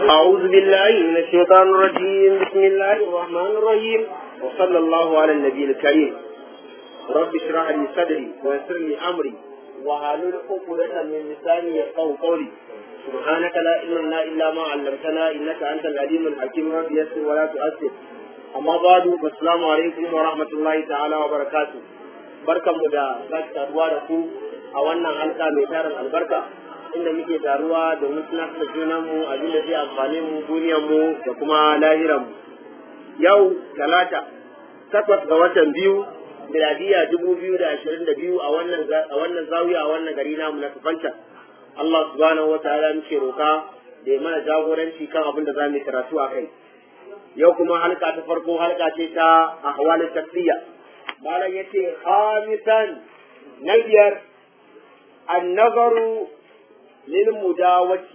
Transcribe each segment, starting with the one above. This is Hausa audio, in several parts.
أعوذ بالله من الشيطان الرجيم بسم الله الرحمن الرحيم وصلى الله على النبي الكريم رب اشرح لي صدري ويسر لي أمري وحلل عقدة من لساني يفقهوا قولي سبحانك لا علم لنا إلا ما علمتنا إنك أنت العليم الحكيم رب يسر ولا تؤثر أما بعد السلام عليكم ورحمة الله تعالى وبركاته barkan mu da sake saduwa da ku a wannan halka mai tarin albarka inda muke taruwa domin suna da junan mu abin da zai amfane mu duniyar mu da kuma lahiran mu yau talata takwas ga watan biyu miladiya dubu biyu da ashirin da biyu a wannan a wannan zawiya a wannan gari namu na kafanta Allah subhanahu wa ta'ala muke roka da ya mana jagoranci kan abin da za mu karatu a kai yau kuma halka ta farko halka ce ta ahwalin tafsiyya malam yace khamisan na biyar annazaru lil mudawati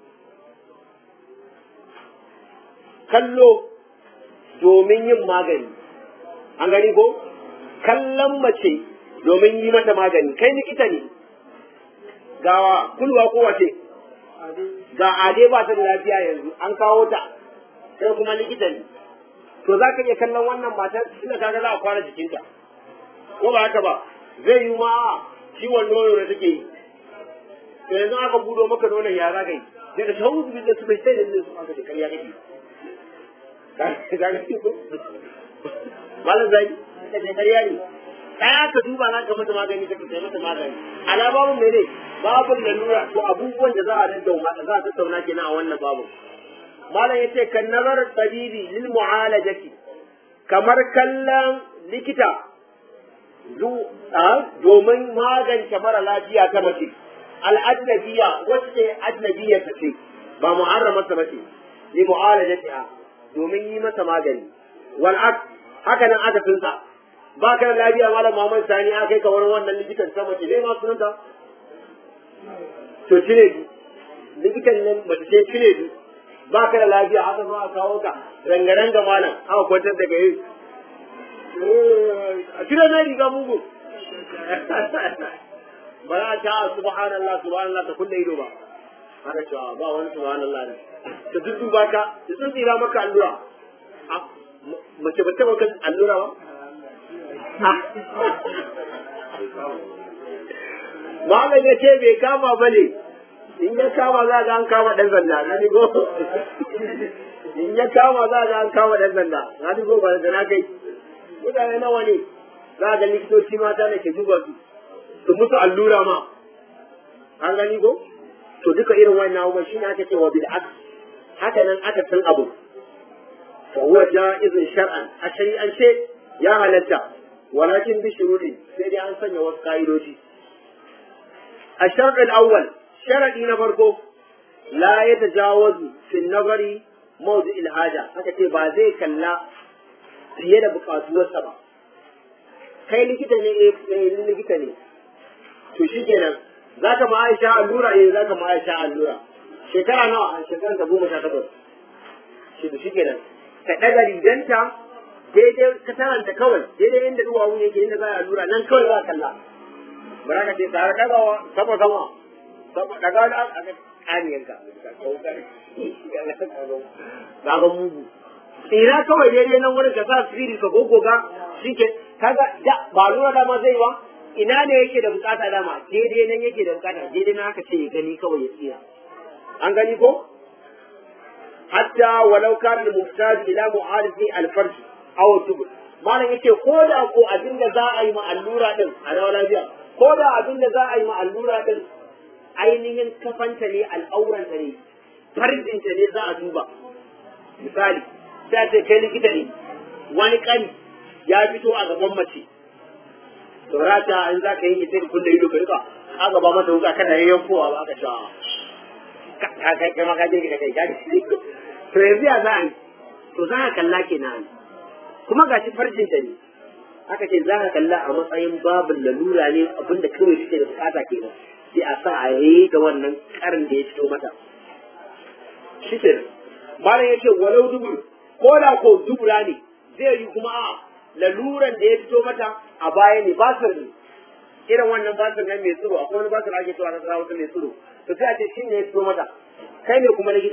kallo domin yin magani an gani ko kallon mace domin yi mata magani kai likita ne gawa kulwa ko wace ga ade ba ta da lafiya yanzu an kawo ta sai kuma likita ne to za ka iya kallon wannan matar ina kaga za a kwana jikinta ko ba haka ba zai yi ma ciwon nono da take yi to yanzu aka budo maka nonon ya za ka yi sai ka shawo su da su bai sai da su aka da karya kake ka ga ko malam zai ka ce karya ne kaya ka duba na ka mata magani ka kai mata magani alabamun mene babu lalura to abubuwan da za a daddauna za a tattauna kenan a wannan babu malam yace kan nazar tabibi lil mu'alajati kamar kallon likita domin magance mara lafiya ta mace al'adnabiya wacce ajnabiya ta ce ba muharrama ta mace li mu'alajatiha domin yi masa magani wal haka nan aka tunta ba ka da lafiya malam Muhammad Sani aka kai ka wurin wannan likitan ta mace ne ma sunanta to cire likitan nan mace ce cire ba ka da lafiya haka zo a kawo ka rangaranga malam aka kwantar da gari a cire na riga mugu ba za a ta subhanallah subhanallah ta kulle ido ba haka cewa ba wani subhanallah ne da duk ba ka da sun tsira maka allura mace ba ta maka allura ba Malam ya ce bai kama ba ne, in ya kama za ga an kama ɗan sanda na digo in ya kama za ga an kama ɗan sanda na digo ba da na kai mutane nawa ne za ga likitoci mata da ke duba su su musu allura ma an gani ko to duka irin wannan abubuwan shi ne aka ce wa bil haka nan aka san abu fa huwa jaizun shar'an a shari'ance ya halatta walakin bi shurudi sai dai an sanya wasu ka'idoji الشرط الأول sharadi na farko la ya tajawazu fi nazari mawdu ilhaja haka ce ba zai kalla fiye da bukatuwarsa ba kai likita ne eh likita ne to shikenan zaka ma Aisha allura eh zaka ma Aisha allura shekara nawa a shekaran ta goma sha takwas shi to shikenan ka daga riganta daidai ka taranta kawai daidai inda duwawu yake inda za a allura nan kawai za ka kalla ba za ka ce tare dagawa sama sama daga wani aka kaniyanka ga mugu tsira kawai daidai nan wurin ka sa sirri ka gogoga shi ke kaga da ba lura dama zai wa ina ne yake da bukata dama daidai nan yake da bukata daidai nan aka ce ya gani kawai ya tsira an gani ko hatta walau kana muhtaj ila mu'arifi al-farj aw tubul malam yake ko da ko abin da za a yi ma allura din a rawa lafiya ko da abin da za a yi ma allura din ainihin kafanta ne al'auranta ne farjinta ne za a duba misali sai ce kai likita ne wani kani ya fito a gaban mace saurata in za ka yi ita da kulle ido ka rika a gaba mata wuka kana yayyan kowa ba aka cewa ka kai kai maka jirgi da kai ka to yanzu ya za a yi to za ka kalla kenan kuma gashi farjinta ne aka ce za ka kalla a matsayin babin lalura ne abinda kawai suke da bukata kenan sai a sa a yi da wannan karin da ya fito mata shi ke malam ya ce walau dubur ko da ko dubura ne zai yi kuma a laluran da ya fito mata a baya ne basir ne irin wannan basir ne mai tsiro akwai wani basir ake cewa na tsara wata mai tsiro to sai a ce shi ne ya fito mata kai ne kuma likita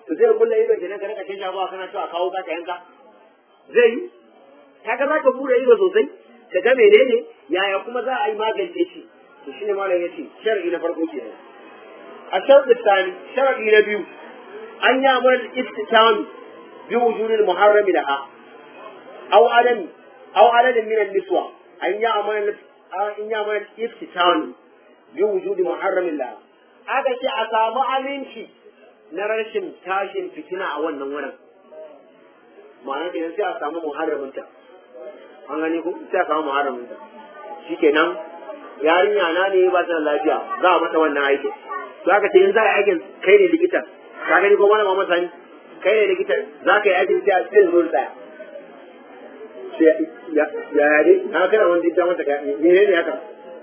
to zai kulle ido kenan ka rika shan ba kana cewa kawo ka yanka zai yi kaga za ka bude ido sosai ka ga menene yaya kuma za a yi magance shi to shine malam yace shar'i na farko kenan a shar'i tsani shar'i na biyu an yi amal istitam bi wujudil muharram laha aw adam aw adadin min an-niswa an yi amal an yi amal istitam bi wujudi muharram laha aka ce a samu aminci na rashin tashin fitina a wannan wurin ma'ana kenan sai a samu muharraminta an gani ko sai a samu muharraminta shikenan yarinya na ne ba ta da lafiya za a mata wannan aikin to aka ce in za a yi aikin kai ne likitan ka gani ko malama masa ni kai ne likitan za ka yi aikin sai a cikin zuwa tsaya sai ya ya dai na kana wani dinta masa ka ne ne haka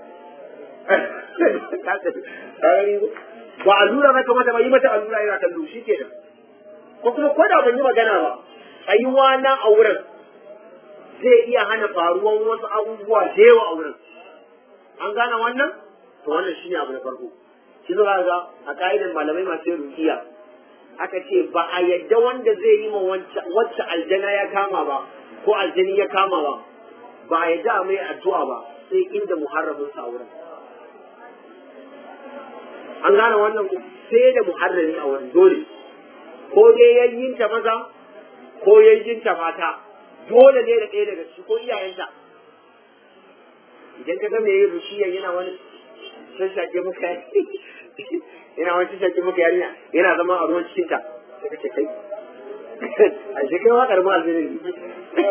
ka gani ko ba allura na kamata ba yi mata allura yana kallo shi ke ko kuma ko da ban yi magana ba tsayuwa na a wurin zai iya hana faruwan wasu abubuwa da yawa a wurin an gane wannan to wannan shine abu na farko shi zo ga a ka'idar malamai masu yin rukiya aka ce ba a yadda wanda zai yi ma wacce aljana ya kama ba ko aljani ya kama ba ba a yadda a mai addu'a ba sai inda muharramin sa wurin an gane wannan ko sai da muharrami a wurin dole ko dai yayyinta maza ko yayyinta mata dole ne da ɗaya daga ciki ko iyayenta idan ka ga mai yin rushiyan yana wani shashake muka yana wani shashake muka yarinya yana zama a ruwan cikinta sai ka ce kai a shi kai wakar ma alzirin ne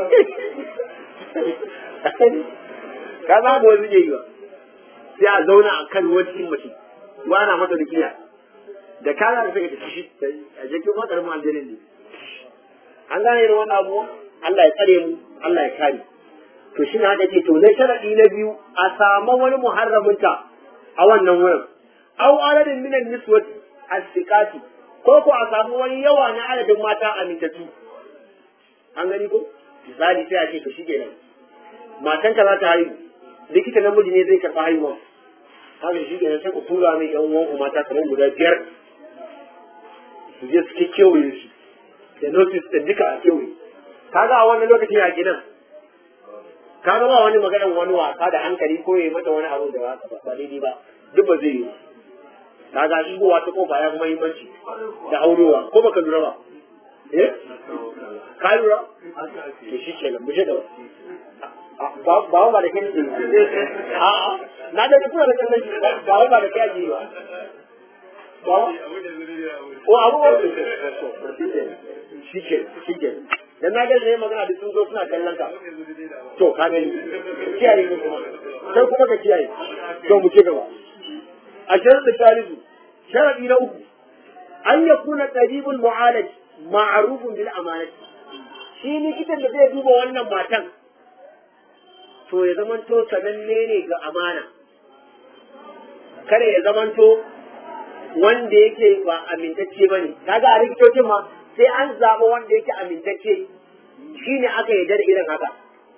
ka za mu wani yi ba sai a zauna a kan ruwan cikin mace wana mata dukiya da ka za ka saka ta shi a jikin wakar ma alzirin ne an gane irin wannan abu Allah ya tsare mu Allah ya kare to shi na ce to na sharadi na biyu a samu wani muharraminta a wannan wurin aw adadin minan niswati as-siqati ko ko a samu wani yawa na adadin mata amintatu an gani ko misali sai a ce to shikenan matanka za ta haihu likita namiji ne zai karɓa haihuwa haka shi kenan sai ku tura mai yan uwan mata kamar guda biyar su je su kewaye shi da notice da duka a kewaye kaga a wannan lokacin a gidan kaga ba wani maganar wani wasa da hankali ko ya mata wani abu da ba ba daidai ba duk ba zai yi kaga shigowa ta kofa ya kuma muhimmanci da aurewa ko baka lura ba eh ka lura to shi kenan mu je gaba ba ba ba da kai a na da kuna da kallon shi ba ba da kai ake yi ba ba ko abubuwan shi ke shi ke dan na ga ne magana da sun zo suna kallon ka to ka gani kiyaye ne kuma sai kuma ka kiyaye to mu ci gaba a sharar da talibu sharadi na uku an ya kuna qaribul mu'alaj ma'rufun bil amanati shi likitan da zai duba wannan matan to ya zamanto sananne ne ga amana kada ya zamanto wanda yake ba amintacce ba ne kaga a likitocin ma sai an zaɓa wanda yake amintacce shi ne aka yarda da irin haka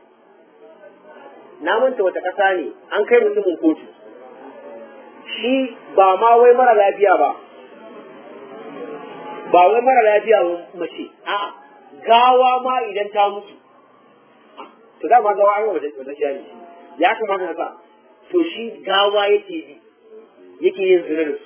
na manta wata ƙasa ne an kai mutumin kotu shi ba ma wai mara lafiya ba ba wai mara lafiya ba mace a'a gawa ma idan ta mutu to da ma gawa an yi wata wata ne ya kamata na sa to shi gawa yake bi yake yin zina da su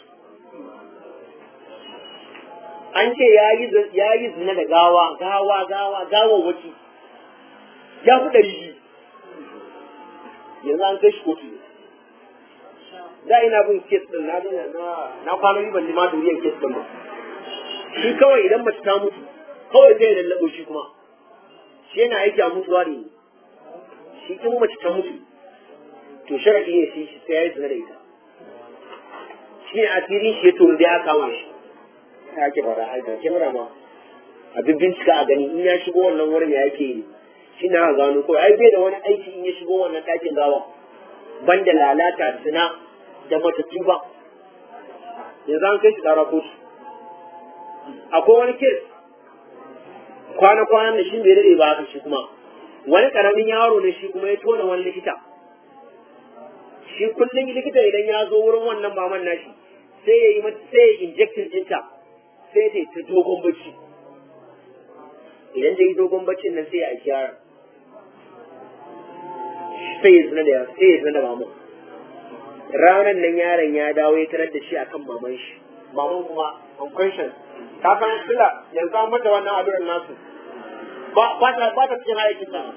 an ce ya yi zina da gawa gawa gawa gawa wace ya fi ɗari biyu yanzu an kai shi kotu da ina bin kes ɗin na dina na kwana yi ban ma duriyar kes ɗin ba shi kawai idan mace ta mutu kawai zai lallaɓo shi kuma shi yana aiki a mutuwa ne shi in mace ta mutu to sharaɗi ne shi sai ya yi zina da ita shi ne asirin shi ya turu da ya kama shi ya ke fara aika kyamara ma abin bincika a gani in ya shigo wannan wurin ya yake yi shi na gano ko ai bai da wani aiki in ya shigo wannan ɗakin gawa banda lalata zina da matattu ba yanzu an kai shi tsara kotu akwai wani kes kwana-kwanan da shi bai daɗe ba haka shi kuma wani ƙaramin yaro ne shi kuma ya tona wani likita shi kullum likita idan ya zo wurin wannan maman nashi sai ya yi mata sai ya injectin ɗinta sai ta ta dogon bacci yi dogon baccin nan sai ya aiki yaron sai ya zina da sai ya zina da maman ranar nan yaron ya dawo ya tarar da shi akan maman shi maman kuma unconscious ta san sila yanzu an mata wannan addu'ar nasu ba ba ta ba ta cikin hayakin ta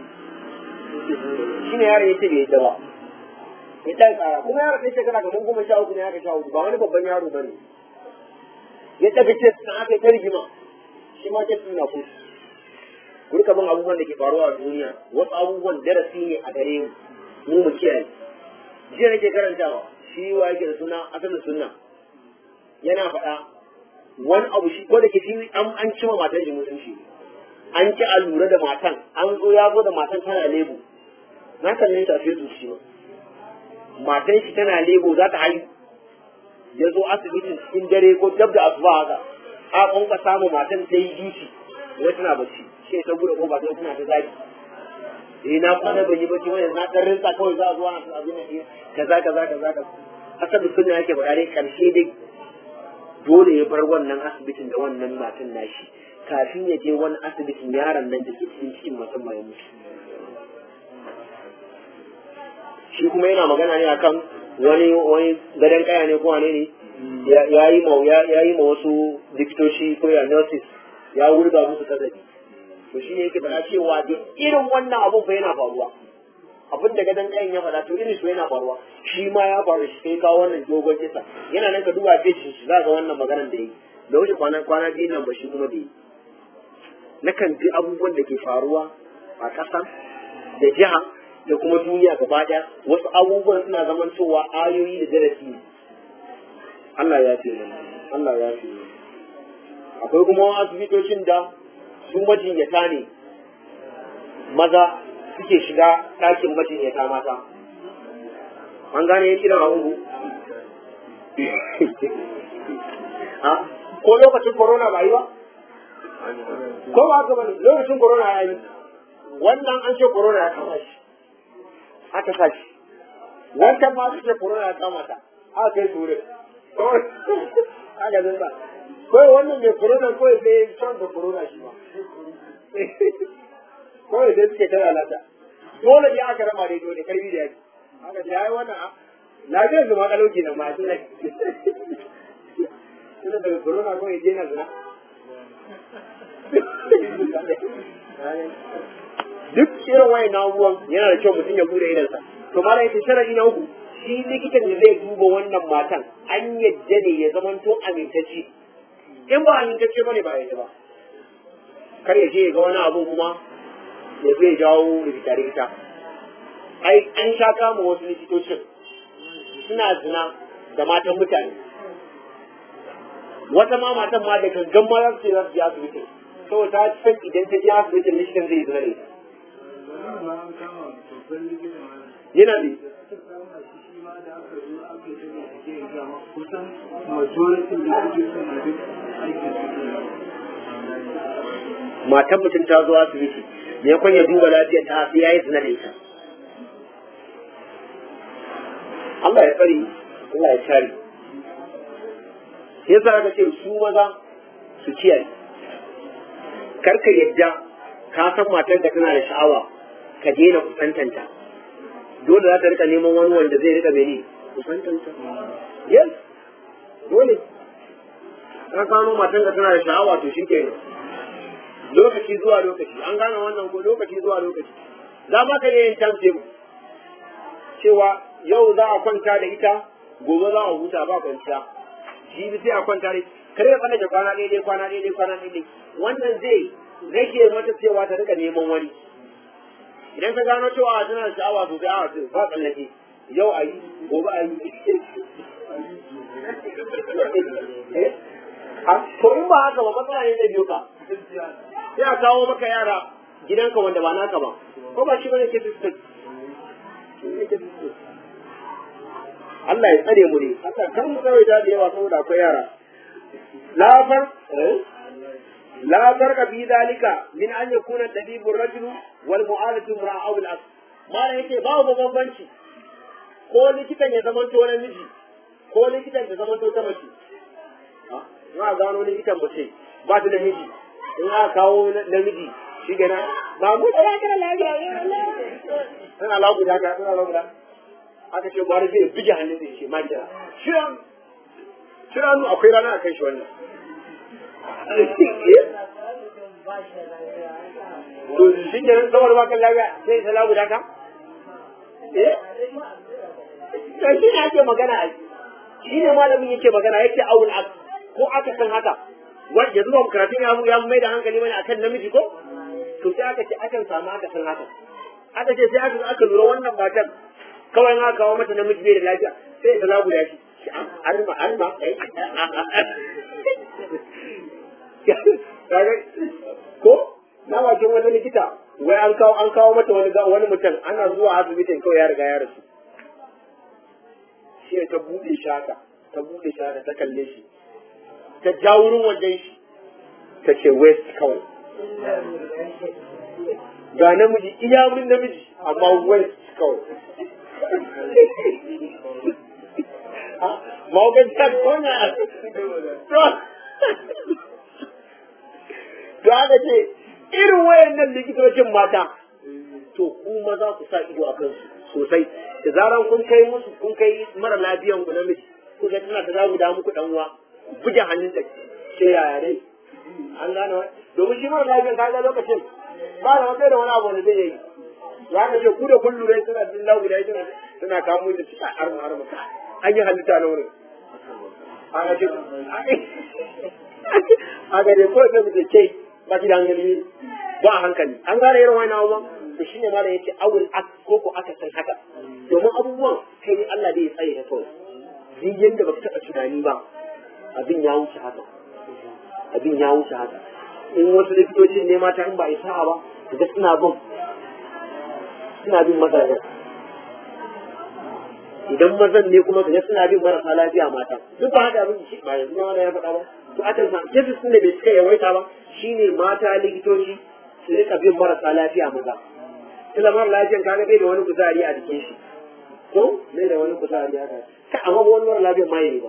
shine yaron ya ce bai yadda ba ya ta tsara kuma yaron sai shekara kamar goma sha uku ne aka sha uku ba wani babban yaro bane ya tafi ce sun aka yi ta rigima shi ma ce suna kusa Gurka bin abubuwan da ke faruwa a duniya wasu abubuwan darasi ne a gare mu mu mu kiyaye jiya nake karantawa shi wa yake da suna asalin sunna yana faɗa wani abu shi ko da ke shi an an cima matan shi mutunci an ki a lura da matan an zo ya zo da matan tana lebo na kalle ta sai su shi matan shi tana lebo za ta haihu ya zo asibitin cikin dare ko dab da asuba haka a kwanka samu matan ta yi duci wai tana bacci shi ta bude kofa sai tana ta zaki eh na kwana ban yi bacci wani na dan rinsa kawai za a zo ana abin da kaza kaza kaza kaza asabi sunna yake faɗa dai karshe dai dole ya bar wannan asibitin da wannan matan nashi kafin ya je wani asibitin yaron nan da ke cikin cikin musamman ya mutu shi kuma yana magana ne akan wani wani gadon kaya ne ko wane ne ya yi ma ya yi ma wasu likitoci ko ya nurses ya wurga musu kasafi to shi ne yake faɗa cewa da irin wannan abun fa yana faruwa abin da gadon kayan ya faɗa to irin su yana faruwa shi ma ya faru shi sai kawo wannan dogon kisa yana nan ka duba pejin shi za ga wannan maganar da yi da wuce kwana kwana biyu nan ba shi kuma da yi nakan ji abubuwan da ke faruwa a ƙasa da jiha da kuma duniya gaba ɗaya wasu abubuwan suna zaman cewa ayoyi da darasi ne Allah ya ce mana Allah ya ce mana akwai kuma asibitocin da su majinyata ne maza suke shiga ɗakin majinyata mata an gane yin irin abubu ko lokacin corona ba yi ba ko ba haka bane lokacin corona ya yi wannan an ce corona ya kama shi aka sa shi wancan ma su ce corona ya kama ta aka kai su wurin aka zai ba kawai wannan mai corona kawai sai can da corona shi ba kawai sai suke tara lata dole ne aka rama da dole karbi da yaki aka ce ai wannan lafiyar zama kalauki na ma shi ne Ina daga corona kawai je na zina duk irin wayan na abubuwan yana da kyau mutum ya bude idansa to ma da yake sharadi na uku shi likitan da zai duba wannan matan an yadda ne ya zamanto amintacce in ba amintacce bane ba yadda ba kar ya je ya ga wani abu kuma ya zo ya jawo rikita rikita ai an sha kama wasu likitocin suna zina da matan mutane wata ma matan ma da gangan ma za su ce za su je asibiti saboda ta san idan ta je asibitin likitan zai zina da ita yana ne matan mutum ta zo asibiti ne kwan ya duba lafiyar ta sai ya yi zina da ita Allah ya tsari Allah ya shari sai sa ka ce su maza su kiyaye karka yadda ka san matar da tana da sha'awa ka daina kusantanta dole za ta rika neman wani wanda zai rika mene kusantanta yes dole ka gano matar da tana da sha'awa to shi kenan lokaci zuwa lokaci an gane wannan ko lokaci zuwa lokaci za ma ka yin chance cewa yau za a kwanta da ita gobe za a huta ba kwanciya jibi sai a kwanta da kare ya tsallake kwana daidai kwana daidai kwana daidai wannan zai rage mata cewa ta rika neman wani idan ka gano cewa tana da sha'awa sosai a ce ba tsallake yau a yi gobe a yi to in ba haka ba matsala ne zai biyo ka sai a kawo maka yara gidanka wanda ba naka ba ko ba shi bane ke sistem Allah ya tsare mu ne Allah kan mu kawai da yawa saboda akwai yara la far la farqa fi dalika min an yakuna tabibu rajulu wal mu'alatu imra'a aw al aks mala yake babu bambanci ko likitan ya zama to namiji ko likitan ya zama to ta mace za a gano likitan mace ba ta da miji in aka kawo namiji shi gana ba mu da kana lafiya tana lagu da ka tana lagu da aka ce gwara zai bige hannun zai ce makira shiran shiran akwai rana a kai shi wannan to shi ke nan saboda bakan lafiya sai ta lagu da ka eh to shi ne ake magana a shi ne malamin yake magana yake awul ak ko aka san haka wanda yanzu ba karatun ya ya mai da hankali bane akan namiji ko to sai aka ce akan samu aka san haka aka ce sai aka aka lura wannan matan kawai na kawo mata namiji bai da lafiya sai ta lagu da shi arma arma ko na bakin wani likita wai an kawo an kawo mata wani wani mutum ana zuwa asibitin kawai ya riga ya rasu shi ta bude shi haka ta bude shi haka ta kalle shi ta ja wurin wajen shi ta ce west kawai ga namiji iya wurin namiji amma west kawai maukan ta kona to aka ce irin wayannan likitocin mata to kuma za ku sa ido a kansu sosai da zaran kun kai musu kun kai mara lafiyan ku namiji ku ga tana ta zagu da muku dan uwa buge hannun da ce yaya dai an gane wa domin shi mara lafiyan ka ga lokacin ba da wata da wani abu da zai yi ya ka ce ku da kun lura suna jin lagu da suna suna kamo da suka arma arma an yi halitta na wurin aka ce aka ce ko sai mu ce ke ba ki da hankali ba a hankali an gane irin wani abubuwan to shine ma da yace awul ak ko ko aka san haka domin abubuwan kai ne Allah zai tsaye ta kawai duk yanda baka taɓa tunani ba abin ya wuce haka abin ya wuce haka in wasu likitocin ne mata in ba isa ba kaga suna bin suna bin mazajen idan mazan ne kuma kaga suna bin marasa lafiya mata duk ba haka abin shi ba yanzu ma ya faɗa ba to akan sa cases din da bai cika yawaita ba shine mata likitoci su rika bin marasa lafiya maza kila mara lafiyan kaga bai da wani kuzari a jikin shi ko bai da wani kuzari haka kai amma ba wani mara lafiyan ma yi ba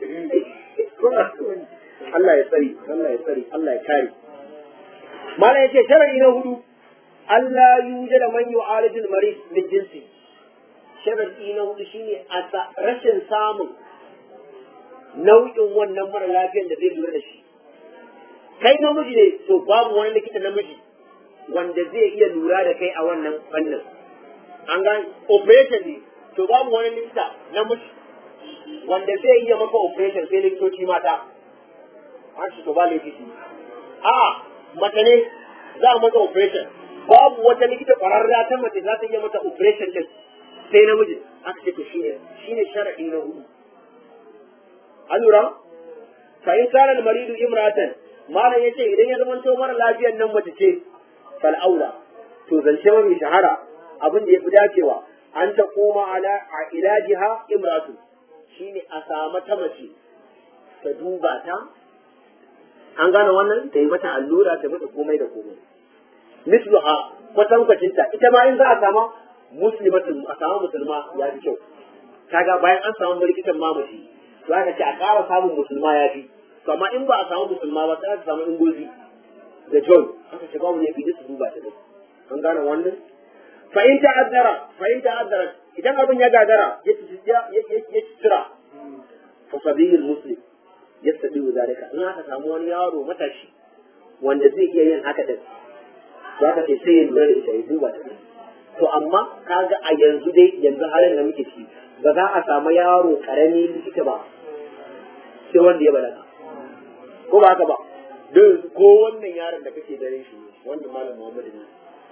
Allah ya tsari Allah ya tsari Allah ya kare mala yace sharadi na hudu Allah yuje da man yu'alijul marid min jinsi sharadi na hudu shine a rashin samun nau'in wannan mara lafiyan da zai lura da shi kai namiji ne to babu wani likita namiji wanda zai iya lura da kai a wannan fannin an ga operation ne to babu wani likita namiji wanda zai iya maka operation sai likitoci mata an ce to ba likiti a mace ne za a mata operation babu wata likita kwararra ta mace za ta iya mata operation din sai namiji aka ce to shine shine sharadi na hudu an lura fa in kana al-maridu imratan malam yace idan ya zama to mara lafiyar nan mace ce fal aula to zance mai shahara abin da yafi dacewa an ta koma ala a ilajiha imratu shine a samu ta mace ta duba ta an gane wannan ta yi mata allura ta mata komai da komai misluha kwatankwacin ta ita ma in za a sama muslimatin a samu musulma ya fi kyau kaga bayan an samu likitan mamaci to aka ce a ƙara samun musulma ya fi to amma in ba a samu musulma ba sai aka samu ingozi da john aka ce babu ne fi su duba ta dai an gane wannan fa in ta'azzara fa in ta'azzara idan abin ya gagara ya ya ya tsira fa sabiyul muslim yastadi zalika in aka samu wani yaro matashi wanda zai iya yin haka din za ka ce sai ya lura da ita ya duba ta to amma kaga a yanzu dai yanzu halin da muke ciki ba za a samu yaro karami likita ba sai wanda ya balaga ko ba haka ba don ko wannan yaron da kake dare shi wanda malam Muhammadu ne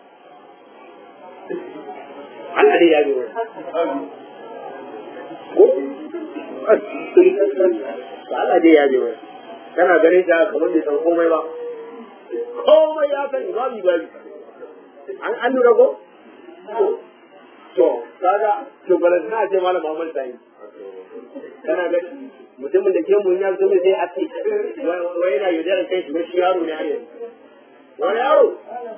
Allah dai ya bi wani ko Allah dai ya bi wani kana ganin shi kamar bai san komai ba komai ya sani babi babi an an lura ko to kaga to balan na ce malam Muhammad Sani kana ga mutumin da ke mun ya zo mai sai a ce wai yana yaudara kai shi shi yaro ne har yanzu wani yaro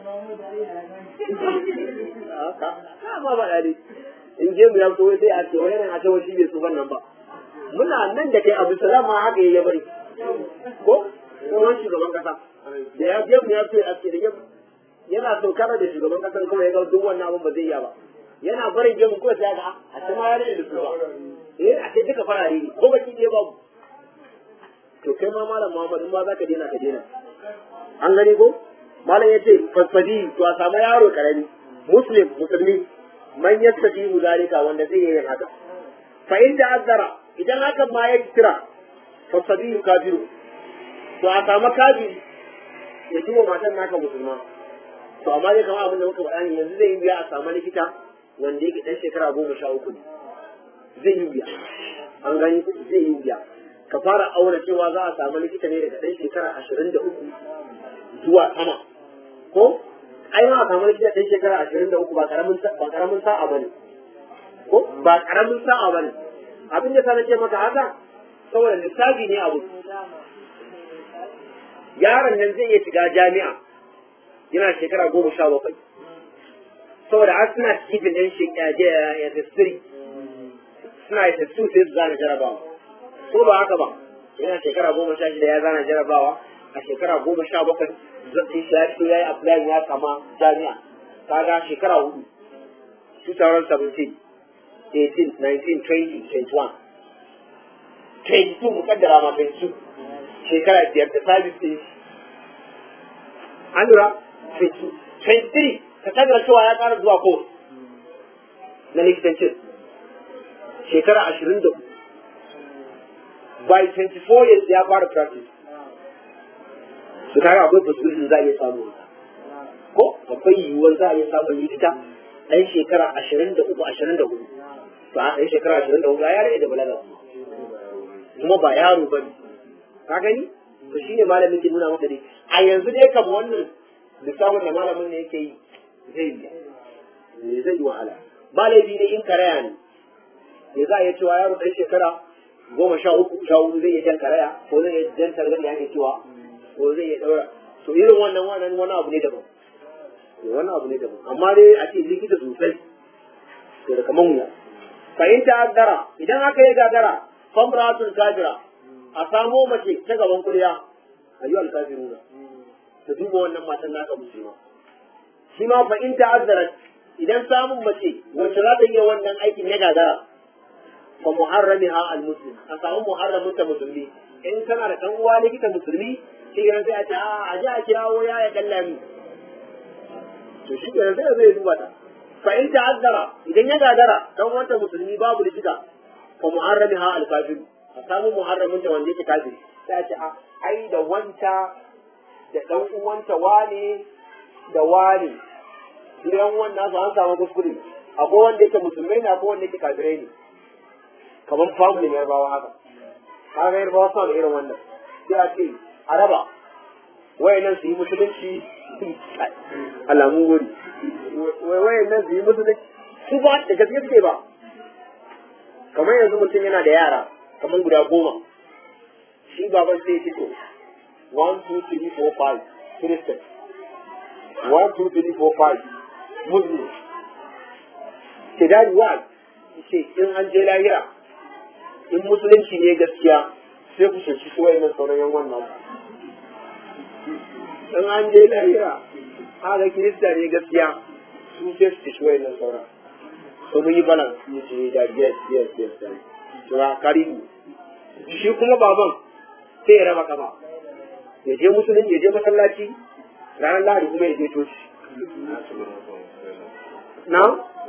ka ka ma ba dadi in je mu ya zo sai a ce wai yana a ce wai shi bai tsufan nan ba muna nan da kai Abu Salama haka ya bari ko kuma shugaban kasa da ya je mu ya ce a ce da ya yana so kara da shugaban kasar kuma ya ga duk wannan abin ba zai iya ba yana barin gemu ko sai ga a ta ma ya rage da su ba eh a ce duka farare ne ko baki ɗaya babu to kai ma malam Muhammad in ma za ka daina ka daina an gani ko malam ya ce fasfadi to a samu yaro karami muslim musulmi man yastafi zalika wanda zai yi haka fa in ta'azzara idan hakan ma ya kira fasfadi kafiru to a samu kafiri ya ji wa matan naka musulma to amma dai kamar abin da muka faɗa ne yanzu zai yi biya a samu likita wanda yake ɗan shekara goma sha uku ne zai yi biya an gani zai yi biya ka fara aure cewa za a samu likita ne daga ɗan shekara ashirin da uku zuwa sama ko ai ma a samu likita ɗan shekara ashirin da uku ba karamin ba karamin sa'a ba ne ko ba karamin sa'a ba ne abin da sa na ce maka haka saboda lissafi ne abu yaron nan zai iya shiga jami'a yana shekara goma sha bakwai saboda har suna cikin ɗan shekara ya tasiri suna yi tasiri sai su zana jarabawa ko ba haka ba yana shekara goma sha shida ya zana jarabawa a shekara goma sha bakwai zai shi ya fito ya yi apply ya kama jami'a kaga shekara hudu 2017 18 19 20 21 22 mukaddara ma 22 shekara biyar da sabis ɗin shi an lura 23 ka kaddara cewa ya ƙara zuwa ko na likitancin shekara ashirin da by 24 years ya fara practice su kaga akwai possibility za a iya samu ko akwai yiwuwar za a iya samun likita ɗan shekara ashirin da uku ashirin da hudu to a ɗan shekara ashirin da hudu ya rage da balaga kuma ba yaro ba ne ka gani to shine malamin ke nuna maka dai a yanzu dai kam wannan lissafin da malamin ne yake yi zai yi zai yi wahala ba laifi ne in karaya ne me za a iya cewa yaro ɗan shekara goma sha uku sha hudu zai iya jan karaya ko zai iya jan targar da ake cewa ko zai iya ɗaura to irin wannan wannan wani abu ne daban wani abu ne daban amma dai a ce likita sosai to da kaman wuya fahimta addara idan aka yi gagara famratun kafira a samo mace ta gaban kuriya ayyuhal kafiruna ta duba wannan matan naka musulma shi ma fa in ta'azzarat idan samun mace wacce za ta iya wannan aikin ya gagara fa muharramiha al muslim a samu muharramin ta musulmi in kana da dan uwa likita musulmi shi ne sai a ce a a ji a kirawo ya ya kallami to shi ne sai zai duba ta fa in ta'azzara idan ya gagara dan wanta musulmi babu likita fa muharramiha al kafir a samu muharramin ta wanda yake kafiri sai a ce a ai da wanta da ɗan uwanta wane da wane idan wannan su an samu kuskure akwai wanda yake musulmai ne akwai wanda yake kafirai ne kamar family na yarbawa haka kaga yarbawa suna da irin wannan sai a ce a raba wayannan su yi musulunci alamun wuri wayannan su yi musulunci su ba da gaske suke ba kamar yanzu mutum yana da yara kamar guda goma shi baban sai ya fito one, two, three, four, five. Christian. One, two, three, four, five. Muslim. Ke dadi wa ce in an je lahira in musulunci ne gaskiya sai ku shirci su wayannan sauran yan wannan in an je lahira haka kirista ne gaskiya su sai su shirci wayannan sauran so mun yi balance ne ce da yes yes yes yes karibu shi kuma baban sai ya raba kama ya je musulunci ya je masallaci ranar lahadi kuma ya je coci na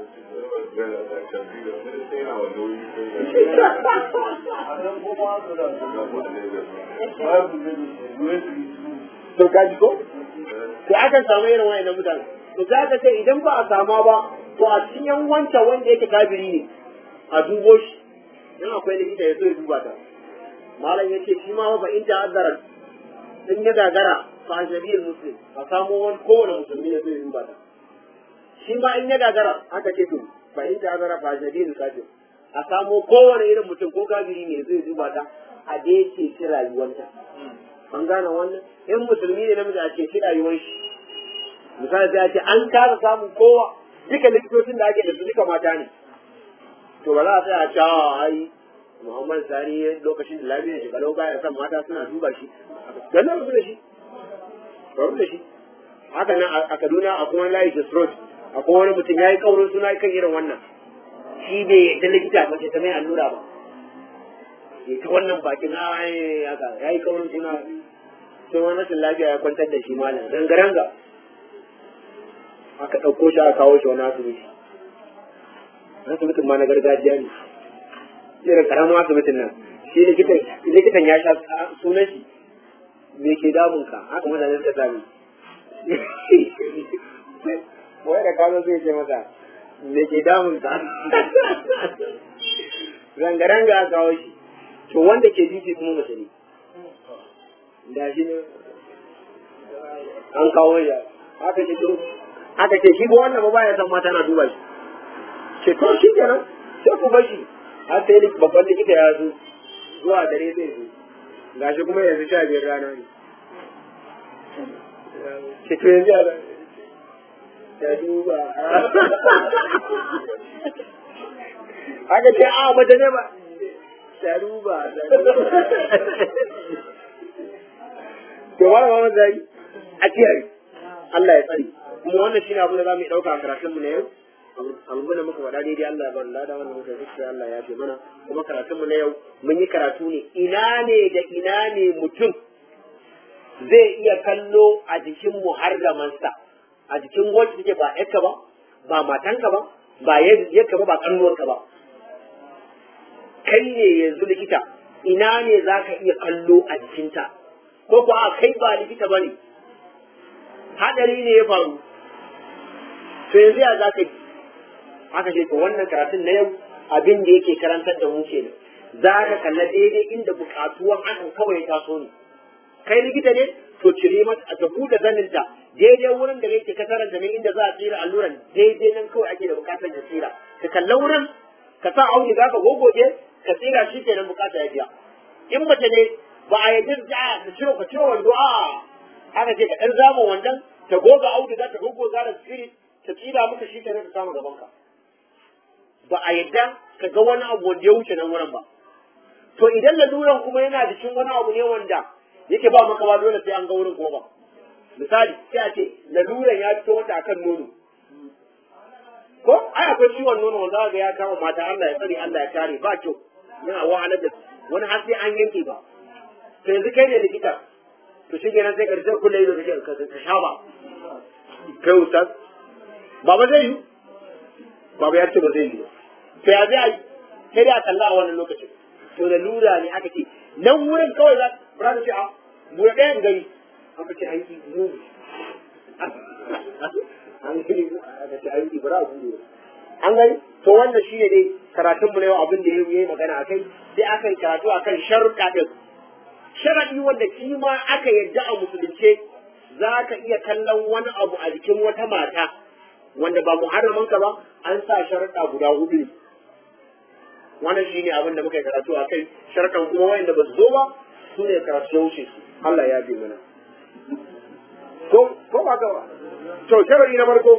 to kaji ko to akan samu irin wayannan mutane to za ka ce idan ba a sama ba to a cikin yan wancan wanda yake kafiri ne a dubo shi in akwai likita ya so ya duba ta malam ya ce shi ma ba in ta'azzara in ya gagara fa ajnabiyul muslim a samo wani kowane musulmi ya zo ya duba ta shi ma in ya gagara aka ce to fa in ta'azzara fa ajnabiyul kafir a samo kowane irin mutum ko kafiri ne zai duba ta a da yake ci rayuwarta an gane wannan in musulmi ne namiji a ce ci rayuwar shi misali sai a ce an kasa samun kowa duka likitocin da ake da su duka mata ne to ba za a tsaya cewa ai Muhammad Sani lokacin da lafiyar shi kalau baya san mata suna duba shi dan na rubu da shi rubu da shi haka nan a Kaduna akwai wani layi Road akwai wani mutum ya yi kaurin suna kan irin wannan shi bai yadda likita mace ta mai allura ba ya ta wannan bakin ai haka ya yi kaurin suna sai wani rashin lafiya ya kwantar da shi malam ranga-ranga aka ɗauko shi aka kawo shi wani asibiti asibitin ma na gargajiya ne irin karamin asibitin nan shi likitan ya sha sunan shi me ke damun ka haka mutane suka sami wai da kazo zai ce masa me ke damun ka rangaranga a kawo shi to wanda ke jiki kuma mace ne da shi ne an kawo ya haka ce to haka ce shi ba wannan ba baya san mata na duba shi ce to shi kenan sai ku bar shi har sai babban likita ya zo zuwa dare zai zo gashi kuma yanzu sha biyar rana ne ce to yanzu ya ta duba haka ce a mace ne ba ta duba ta duba to ba ma zai a kiyaye Allah ya tsari kuma wannan shine abin da za mu yi ɗauka a karatun mu na yau abin da muka faɗa daidai Allah ya bar lada wannan muka yi Allah ya fi mana kuma karatun mu na yau mun yi karatu ne ina ne da ina ne mutum zai iya kallo a jikin muharramansa a jikin wacce take ba yarka ba ba matanka ba ba yarka ba ba ƙannuwarka ba kai ne yanzu likita ina ne za ka iya kallo a jikinta ko kuwa kai ba likita ba ne hadari ne ya faru to yanzu ya za ka yi haka ce to wannan karatun na yau abin da yake karantar da mu kenan za ka kalla daidai inda bukatuwan hakan kawai taso ne kai likita ne to cire mata a tabu da zaninta daidai wurin da yake ka karanta ne inda za a tsira alluran daidai nan kawai ake da bukatar da tsira ka kalla wurin ka sa auni za ka gogoje ka tsira shi kenan bukata ya biya in mace ne ba a yadda da ka ciro ka ciro wando a haka ce ka ɗan zama wandan ta goga auduga ta gogoga da spirit ta tsira maka shi kenan ka samu gaban ka ba a yadda ka ga wani abu wanda ya wuce nan wurin ba to idan laluran kuma yana jikin wani abu ne wanda yake ba maka ba dole sai an ga wurin kuma ba misali sai a ce laluran ya fito wata akan nono ko ai akwai ciwon nono wanda ga ya kama mata Allah ya tsare Allah ya kare ba kyau yana wahalar da wani har sai an yanke ba to yanzu kai ne likita to shi kenan sai karshe kullum ido kake ka sha ba kai ustaz baba zai yi baba ya ce ba zai yi to ya zai yi sai dai a kalla a wannan lokacin to da lura ne aka ce nan wurin kawai za ba za ce a buɗe ɗayan gari aka ce an yi mugu an yi aka ce an yi ba za a buɗe an gani to wannan shi ne dai karatun mu na yau abin da ya yi magana a kai sai aka yi karatu akan sharuɗa ɗin sharaɗi wanda shi ma aka yarda a musulunce za ka iya kallon wani abu a jikin wata mata wanda ba muharramanka ba an sa sharaɗa guda hudu ne wannan shi ne abin da muka yi karatu a kai sharaɗan kuma wayanda ba su zo ba su ne karatu ya wuce su Allah ya bi mana ko ko ba ga to sharaɗi na farko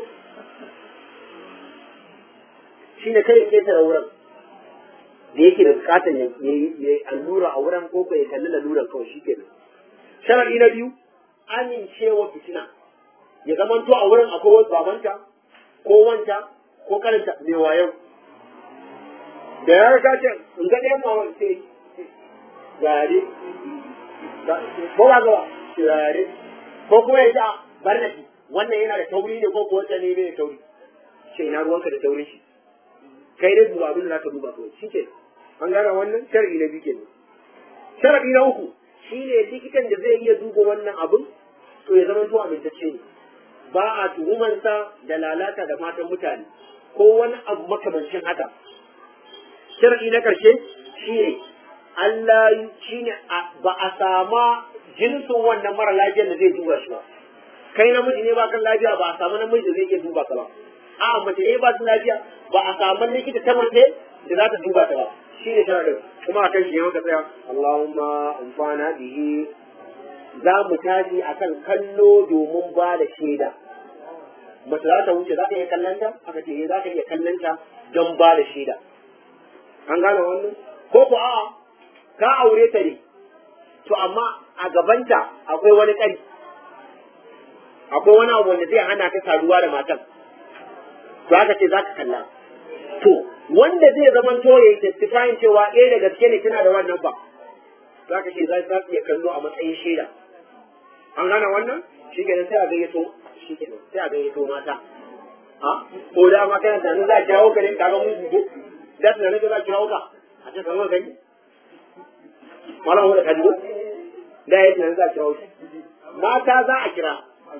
shi ne kai ke tara wurin da yake da bukatar ya yi allura a wurin ko ya kalli laluran kawai shi kenan sharaɗi na biyu amincewa fitina ya zamanto a wurin akwai wasu babanta ko wanta ko karanta mai wayo da ya rika ce in ga ɗayan ma wani sai gare ko ba gaba gare ko kuma ya ce bar na shi wannan yana da tauri ne ko kuwa ne bai da tauri ce ina ruwanka da taurin shi kai dai duba abin da zaka duba kawai shi ke an gane wannan shar'i na biyu kenan shar'i na uku shine likitan da zai iya duba wannan abin to ya zama to amintacce ne ba a tuhumansa da lalata da matan mutane ko wani abu makamancin haka shar'i na karshe shine Allah shine ba a sama jinsin wannan mara lafiyar da zai duba shi ba kai namiji ne ba kan lafiya ba a samu namiji da zai iya duba ka ba a mace ne ba su lafiya ba a samu likita ta mace da za ta duba ta ba shi ne sharadin kuma akan shi maka tsaya Allahumma amfana bihi za mu tashi akan kallo domin ba da shaida mace za ta wuce za ka iya kallon ta aka ce za ka iya kallon ta don ba da shaida an gane wannan ko ko a'a ka aure ta ne to amma a gabanta akwai wani kari akwai wani abu wanda zai hana ka saduwa da matan to haka ce za ka kalla to wanda zai zama to ya yi testifying cewa eh da gaske ne tana da wannan ba za ka ce za su iya kallo a matsayin shaida an gane wannan shi kenan sai a gayyato shi kenan sai a gayyato mata ha ko da ma kana tunanin za a kirawo ka ne kaga mun gudu da tunanin za a kirawo ka a ce kamar gani malam wanda ka dubo da ya tunanin za a kirawo shi mata za a kira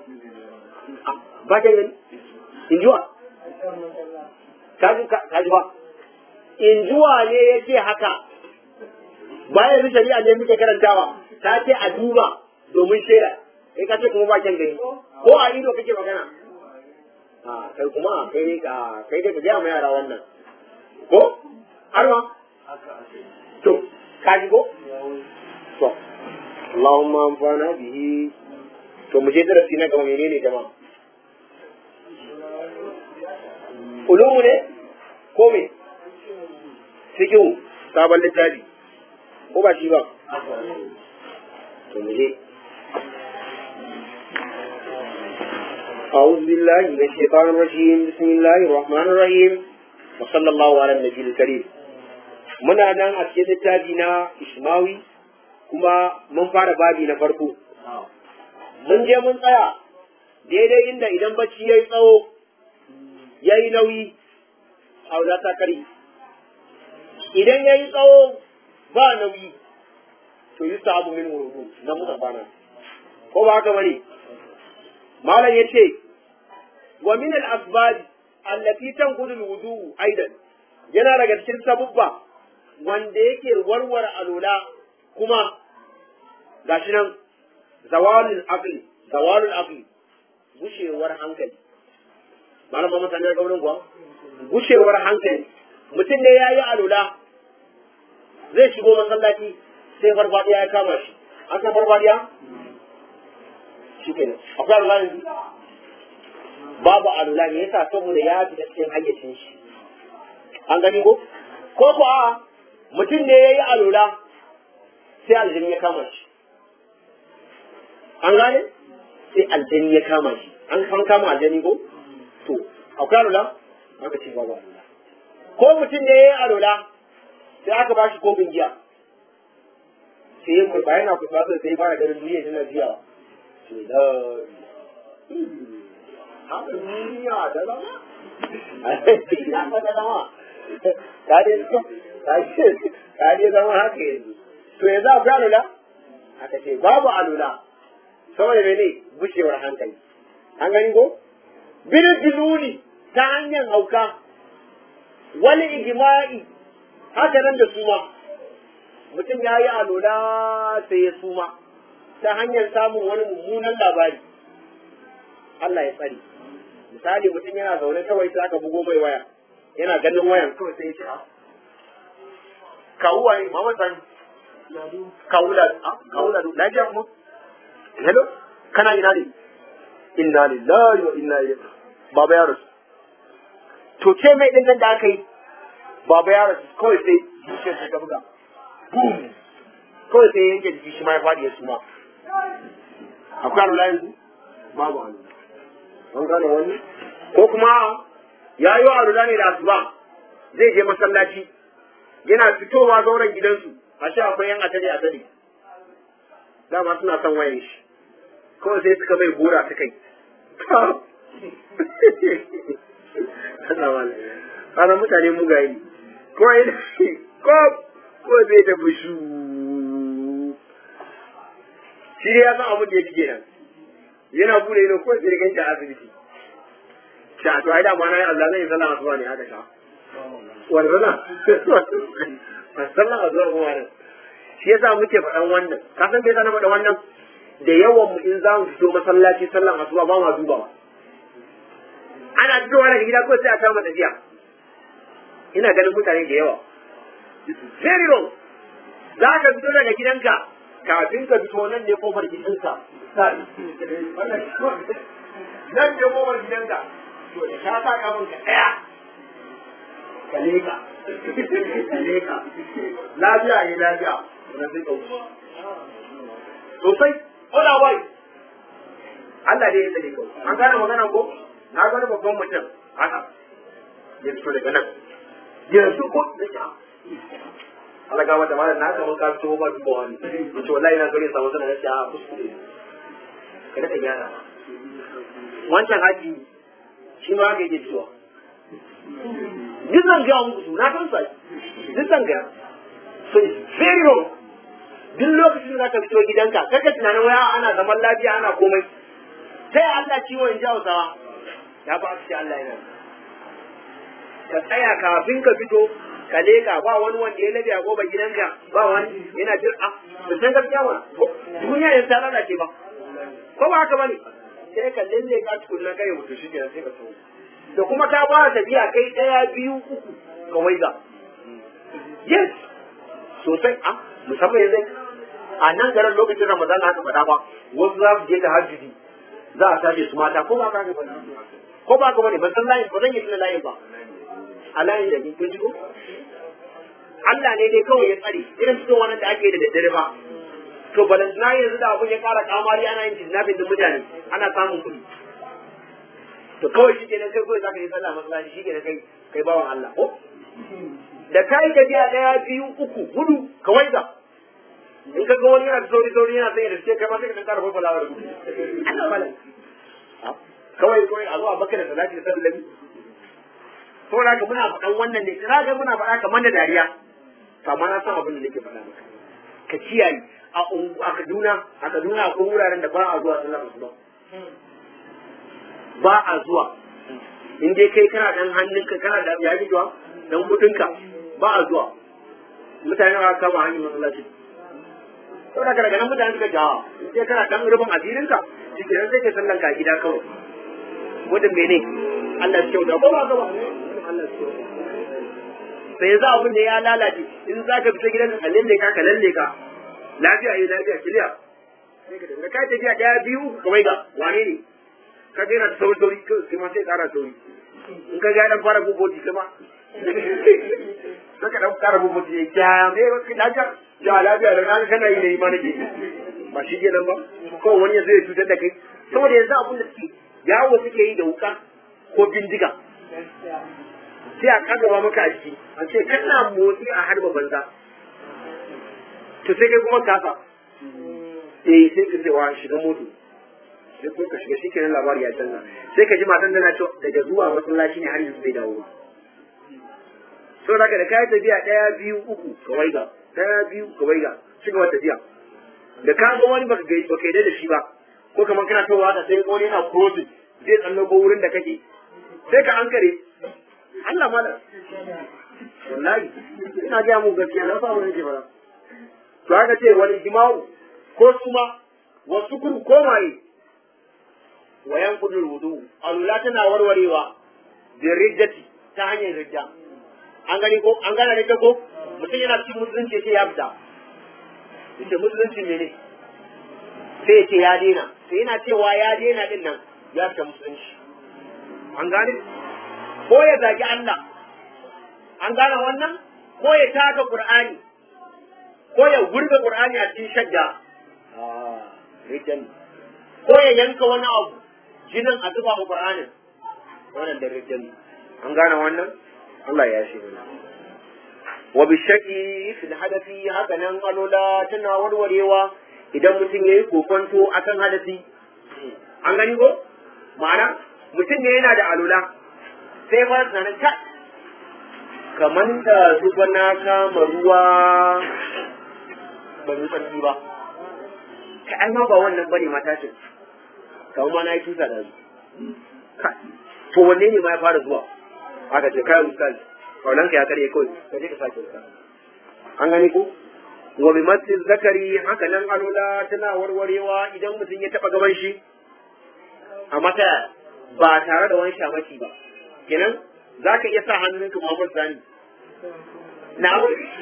ba ka gani injuwa kaji kaji ba injuwa ne ya ce haka bayan yanzu shari'a ne muke karantawa ta ce a duba domin shaida kai ka ce kuma ba kyan gani ko a ido kake magana a kai kuma kai ne ka kai dai ka gaya ma yara wannan ko har ma to ka ji ko to Allahumma amfana bihi to mu je darasi na gaba menene jama'a ulumu ne ko me cikin sabon littafi ko ba shi ba to mu je أعوذ بالله من الشيطان الرجيم بسم الله الرحمن الرحيم وصلى الله على النبي الكريم muna nan a cikin littafi na Ishmawi kuma mun fara babi na farko mun je mun tsaya daidai inda idan bacci ya yi tsawo ya yi nauyi a ta kari idan ya yi tsawo ba nauyi to yi abu min wurudu na muka bana ko ba haka bane malam ya ce wa min al-asbab allati tanqudu al-wudu aidan yana daga cikin sabubba wanda yake warware alula kuma gashi nan zawalul aqli zawalul aqli gushewar hankali malam ba mutane ga wurin kuwa gushewar hankali mutum ne yayi alula zai shigo masallaci sai farfadiya ya kama shi an san farfadiya shi kenan akwai alula yanzu babu alula ne yasa saboda ya fi cikin hayyacin shi an gani ko ko ko a mutum ne ya yi alula sai aljini ya kama shi an gane sai aljini ya kama shi an kan kama aljini ko to akwai alula aka ce babu alula ko mutum ne ya yi alula sai aka ba shi kofin giya sai ya kurba yana kurba sai fara ganin duniya tana jiyawa ce da haka duniya da zama ya da zama ka dai ka dai zama haka yanzu to yanzu akwai alula aka ce babu alula saboda mene bushewar hankali an gani ko bil diluli ta hanyar hauka wani ijima'i haka nan da suma mutum ya yi alula sai ya suma ta hanyar samun wani mummunan labari Allah ya tsari misali mutum yana zaune kawai sai aka bugo mai waya yana ganin wayan kawai sai ya ce kawu waye mama sani kawu la kawu la lafiya kuma hello kana ina ne inna lillahi wa inna ilaihi baba ya rasu to ce mai din nan da aka yi baba ya rasu kawai sai zuciyar ta buga boom kawai sai yanke jiki shi ma ya faɗi ya suma akwai alula yanzu babu alula an gane wani ko kuma ya yi wa alula ne da asuba zai je masallaci yana fitowa zauren gidansu a shi akwai yan atade atade dama suna son wayan shi kawai sai suka mai gora suka yi ana mutane mugaye ne ko yana ko ko zai da bushu shi dai ya san abin da ya fi kenan yana bude ido ko sai ganci a asibiti sha to ai da ma na yi Allah zai sallah asuba ne haka sha wannan sallah asuba kuma ne shi yasa muke faɗan wannan ka san bai sana faɗa wannan da yawan mu in za mu fito masallaci sallan asuba ba ma dubawa ana fitowa daga gida ko sai a samu tafiya ina ganin mutane da yawa very wrong za ka fito daga gidanka kafin ka fito nan ne kofar gidanka nan ne kofar gidanka to da ka sa kafin ka ɗaya ka leka ka leka lafiya ne lafiya na sai ka wuce sosai ola wai Allah dai ya sani ko an gane magana ko na gane babban mutum haka ya fito daga nan yanzu ko Allah ga wata malam na kaman ka fito ba duba wani yace wallahi na gare sa wasu na yace a kuskure kada ka gyara wancan haji shi ma haka yake fitowa duk zan gaya muku su na san sa duk zan gaya so it's very wrong duk lokacin da ka fito gidanka kaka tunanin waya ana zaman lafiya ana komai sai Allah ciwo in ji Hausawa ya ba su Allah yana ka tsaya kafin ka fito ka leka ba wani wanda ya labe a goba gidanka ba wani yana jin a ba san gaskiya ba duniya yanzu ta lalace ba ko ba haka bane sai ka lalle ka tukunna kai mutu shi kenan sai ka tsawo da kuma ta ba tafiya kai daya biyu uku ka waiga yes sosai a musamman yanzu a nan garin lokacin ramadan haka faɗa ba wasu za su je da hajjudi za a tashi su mata ko ba ka ga bane ko ba ka bane ban san layin ba zan yi tuna layin ba a layin da ni kun ji ko Allah ne dai kawai ya tsare irin cikin wannan da ake yi da daddare ba to balantana yanzu da abun ya kara kamari ana yin kidnapping din mutane ana samun kuɗi to kawai shi kenan kai kawai zaka yi sallah masallaci shi kenan kai kai bawan Allah ko da kai tafiya daya biyu uku hudu ka waiga in ka ga wani yana da sauri sauri yana sanya da shi kai ma sai ka dan kara fafalawa da gudu Allah malam kawai kawai a zo a baka da salati da sallah saboda haka muna faɗan wannan ne kira ga muna faɗa kamar da dariya to amma na san abin da nake faɗa maka ka kiyaye a a Kaduna a Kaduna akwai wuraren da ba a zuwa sallar asuba ba a zuwa in dai kai kana dan hannunka kana da yaji zuwa dan mutunka ba a zuwa mutane ba kama hanyar masallaci to daga daga nan mutane suka jawa in dai kana dan rubin asirinka shi ke sai ka sallan ka gida kawai gudun mene Allah ya kyauta ko ba gaba Allah ya kyauta sai za abin da ya lalace in za ka fita gidan ka lalle ka ka lalle ka lafiya yi lafiya kiliya da ka tafiya daya biyu kawai ga wane ne ka ga yana da sauri sauri kai ma sai kara sauri in ka ga dan fara buboti kuma saka dan fara buboti ya kya me lafiya ya lafiya da kan kana yi ne ma nake ba shi kenan ba ko wani ya zai cutar da kai saboda yanzu abin da suke yawo suke yi da wuka ko bindiga sai a kagaba maka a ciki a ce kana motsi a harba banza to sai kai kuma kasa eh sai ka ce wa shiga moto sai ko ka shiga shi kenan labari ya canza sai ka ji matan tana cewa daga zuwa masallaci ne har yanzu bai dawo ba so daga da kayan tafiya ɗaya biyu uku ka waiga ɗaya biyu ka waiga ci gaba tafiya da ka ga wani baka gai baka yi da shi ba ko kamar kana towa da sai wani yana crossing zai tsallo ko wurin da kake sai ka ankare Allah mala wallahi ina ga mu gaskiya na fa wani ke fara to haka ce wani jima'u ko suma wasu kun komaye wayan kudin wudu alula tana warwarewa da riddati ta hanyar ridda an gani ko an gana ridda ko mutum yana cikin musulunci sai ya fita inda musulunci ne ne sai ya ce ya daina sai yana cewa ya daina din nan ya fita musulunci an gane ko ya zagi Allah an gane wannan ko ya taka Qur'ani ko ya gurbe Qur'ani a cikin shadda riddan ko ya yanka wani abu jinin a zuba ma Qur'anin wannan da riddan an gane wannan Allah ya shi mana wa bi shaki fil hadathi haka nan alola tana warwarewa idan mutum yayi kokonto akan hadasi an gani ko ma'ana mutum ne yana da alola sai ma sanin ka kamar da zuba na kama ruwa ba mu tsarki ba ka ai ma ba wannan bane mata ce kamar ma na yi tusa da su to wanne ne ma ya fara zuwa aka ce kai ustaz kaunan ka ya kare kawai ka je ka sake wuta an gani ko wa bi masjid zakari haka nan alula tana warwarewa idan mutum ya taba gaban shi a mata ba tare da wani shamaki ba kenan za ka iya sa hannunka Muhammad Sani na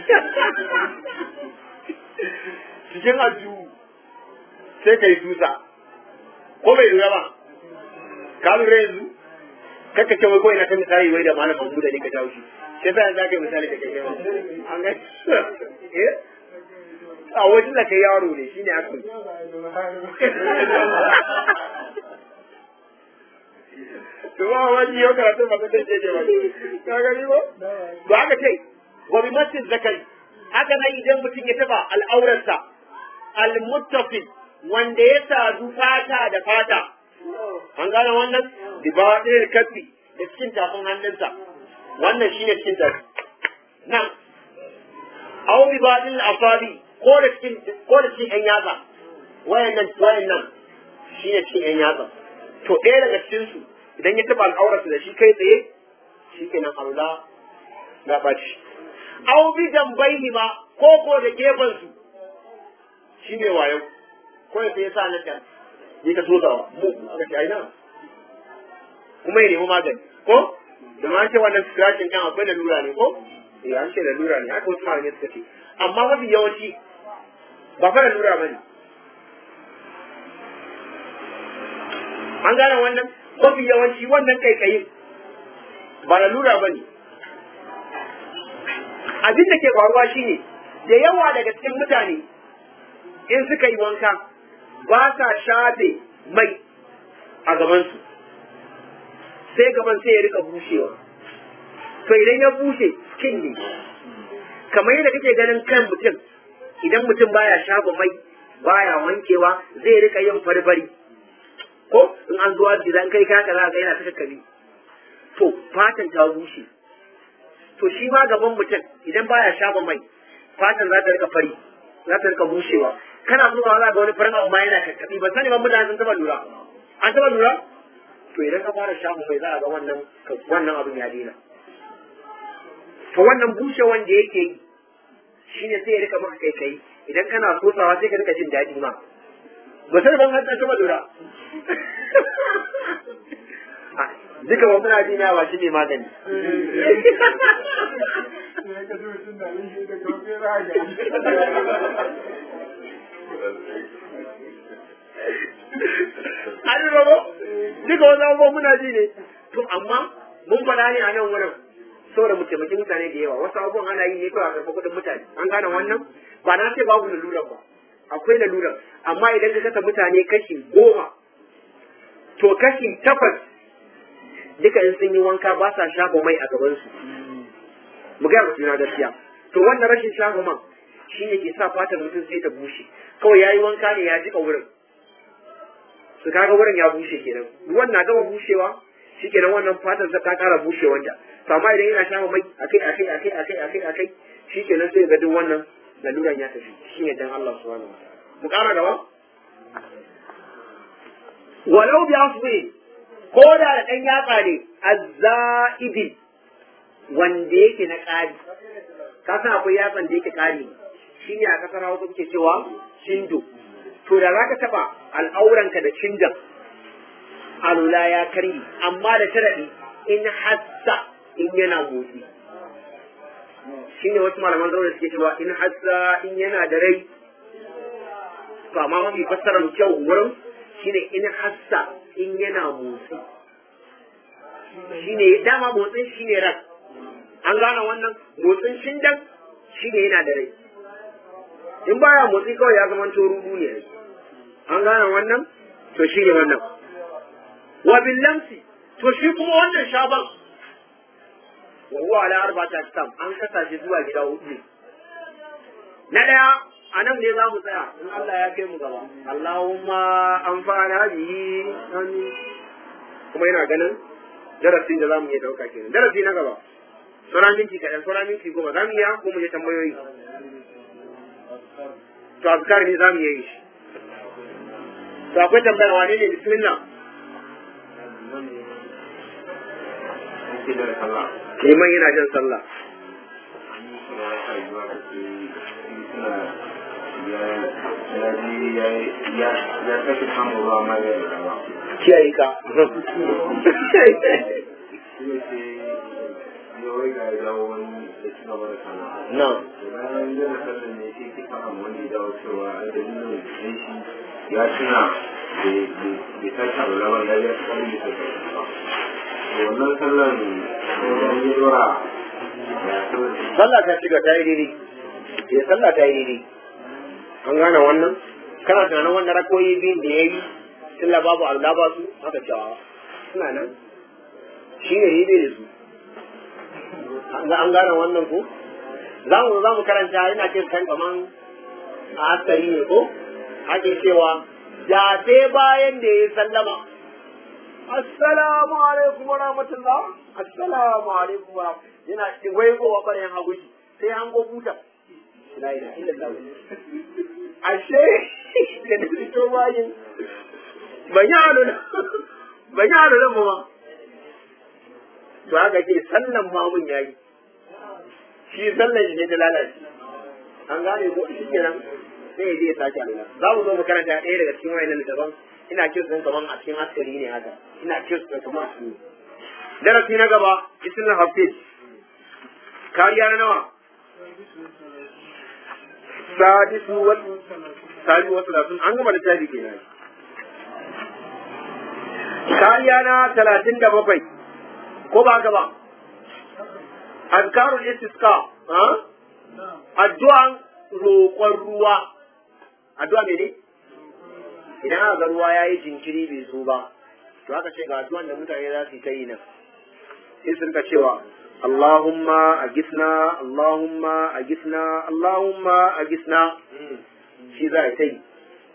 cikin aljihu sai ka yi tusa ko bai lura ba ka lura yanzu kakka ce wai kawai na ta misali wai da malam Mahmud da ne ka jawo shi sai sai za ka yi misali da kai an ga eh a wajen da kai yaro ne shine aka ba wani yau karatu ba ta dace ce ba ka gani ba to haka ce wa bi masjid zakari haka nan idan mutum ya taba al'aurarsa al-muttafi wanda ya sadu fata da fata an gane wannan dibadir kafi da cikin tafin hannunsa wannan shine cikin tafi nan aw bi badil asabi ko da cikin ko da cikin yan yatsa wayannan wayannan shine cikin yan yatsa to ɗaya daga cikin su idan ya taba al'aurarsa da shi kai tsaye shikenan Allah na baci aw bi jambaihi ma ko ko da gefen su shine wayo ko ya sai sa na kan ni ka so da mu aka ce ai na kuma ya nemi magani ko da ma ce wannan scratching kan akwai lalura ne ko eh an ce lalura ne haka wasu malamai suka ce amma mafi yawanci ba fa lalura ba ne an gane wannan mafi yawanci wannan kaikayin ba lalura ba ne abin da ke faruwa shine da yawa daga cikin mutane in suka yi wanka ba sa shafe mai a gabansu sai gaban sai ya rika bushewa to idan ya bushe skin ne kamar yadda kake ganin kan mutum idan mutum baya shafa mai baya wankewa zai rika yin farfari ko in an zuwa da zan kai kaka za ga yana ta kakkabi to fatan ta bushe to shi ma gaban mutum idan baya shafa mai fatan za ta rika fari za ta rika bushewa kana so za ga wani farin abu ma yana kakkabi ba sani ba mutane sun taba lura an taba lura to idan ka fara shafa mai za a ga wannan wannan abin ya daina to wannan bushewan da yake yi shine sai ya rika maka kai kai idan kana sosawa sai ka rika jin daɗi ma ba sai ban hanta taba lura duka wa muna ji na ba shi ne magani an yi rabo duka wasu abubuwan muna ji ne to amma mun faɗa ne a nan wurin saboda mu taimaki mutane da yawa wasu abubuwan ana yi ne kawai a karɓar kuɗin mutane an gane wannan ba na ce babu laluran ba akwai laluran amma idan ka kasa mutane kashi goma to kashi takwas duka in sun yi wanka ba sa shafa mai a gabansu mu gaya mutum na gaskiya to wannan rashin shafa man shi ne ke sa fatar mutum sai ta bushe kawai ya yi wanka ne ya jika wurin su kaga wurin ya bushe kenan ruwan na gama bushewa shi kenan wannan fatar ta kara bushewanta to amma idan yana shafa mai akai akai akai akai akai akai shi kenan sai ga duk wannan laluran ya tafi shi ne dan Allah subhanahu wa ta'ala mu kara gaba walau bi asbi ko da da ɗan yatsa ne azza'idi wanda yake na ƙari ka san akwai yatsan da yake ƙari shi ne a ƙasar hausa kuke cewa cindo to da za ka taɓa al'auranka da cindon alula ya karyi amma da sharaɗi in hassa in yana motsi shi ne wasu malaman zaune suke cewa in hassa in yana da rai to amma mafi fassarar kyau wurin shine in hassa in yana motsi shine dama motsin shine ran an gane wannan motsin shindan shine yana da rai in baya motsi kawai ya zama rudu ne an gane wannan to shine wannan wa billamsi to shi kuma wannan shaban wa huwa ala arba'ati aktam an kasa shi zuwa gida hudu ne na daya a nan ne za mu tsaya in Allah ya kai mu gaba Allahumma amfana bihi amin kuma yana ganin darasin da za mu iya dauka kenan darasi na gaba sauran minti kaɗan sauran minti goma za mu iya ko mu je tambayoyi to azkar ne za mu iya yi shi to akwai tambaya wane ne bismillah liman yana jan sallah ya kashe kama ruwa ma zai rawa. kiyaye ka Yawai ga ya dawo wani da ci gaba da sana. na Bayan yana sallan ne sai ki faɗa wani ya dawo cewa a dalilin da shi ya tuna bai tashi abu laban ya ya tsari da tashi ba. To wannan sallan idan ya dora ya sallan sallah ta shiga ta yi daidai ya sallah ta yi daidai an gane wannan kana tunanin wannan rakoyi biyun da ya yi sallah babu Allah ba su haka cewa suna nan shi ne hibe da su an gane wannan ko za mu za mu karanta ina ce kan kaman a askari ne ko ake cewa da sai bayan da ya sallama assalamu alaikum wa rahmatullah assalamu alaikum wa yana wai ko wa bayan haguji sai an go buta la ilaha illallah ashe da da fito bayin ban yi halu ban yi halu ba to haka ce sallan mamun yayi shi sallan shi ne ta lalace an gane ko shi kenan sai ya je ya sake alula za mu zo mu karanta ɗaya daga cikin wayannan littafan ina kirs ɗin kaman a cikin askari ne haka ina kirs ɗin kaman a cikin darasi na gaba isnin hafiz kariya na nawa sadisu wal sadi wasu lasun an gama littafi kenan kariya na talatin da bakwai ko ba ka ba azkarul istisqa ha addu'an roƙon ruwa addu'a ne ne idan aka ga ruwa yayi jinkiri bai zo ba to aka ce ga addu'an da mutane za su yi ta yi nan sai sun ka cewa Allahumma agisna Allahumma agisna Allahumma agisna shi za ta yi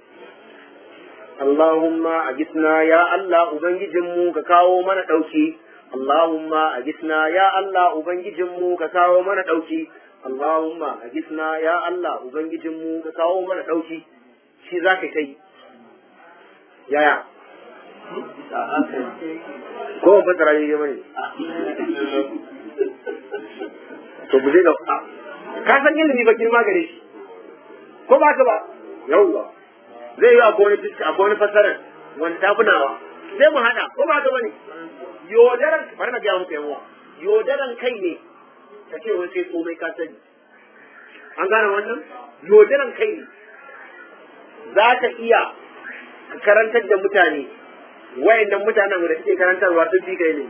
Allahumma agisna ya Allah ubangijinmu ka kawo mana ɗauki Allahumma agisna ya Allah ubangijinmu ka kawo mana ɗauki Allahumma agisna ya Allah ubangijinmu ka kawo mana ɗauki shi za ka yi yaya ko ba fasara ne bane to bu zai da ka san ilimi ba girma gare shi ko ba ka ba yawwa zai yi akwai wani fiska akwai wani fasarar wani tafunawa sai mu hada ko ba ka bane yodaran bari na gaya muku yawa yodaran kai ne ka ce wai sai komai ka sani an gane wannan yodaran kai ne za ka iya karantar da mutane wayannan mutanen da suke karantarwa sun fi kai ne